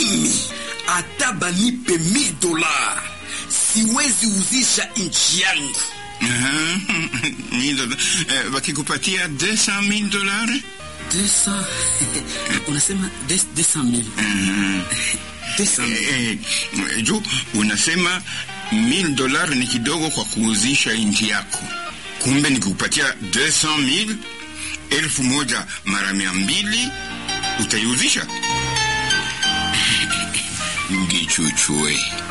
mimi hata banipe mil dola siwezi uzisha nchi yangu. Aha, mil dola- eh, wakikupatia 200,000 dolari 200 unasema 200 mil 200 mil eh, eh, juu unasema 1000 dolari ni kidogo kwa kuuzisha nchi yako, kumbe nikikupatia 200,000 elfu moja mara mia mbili utaiuzisha? Ngichuchue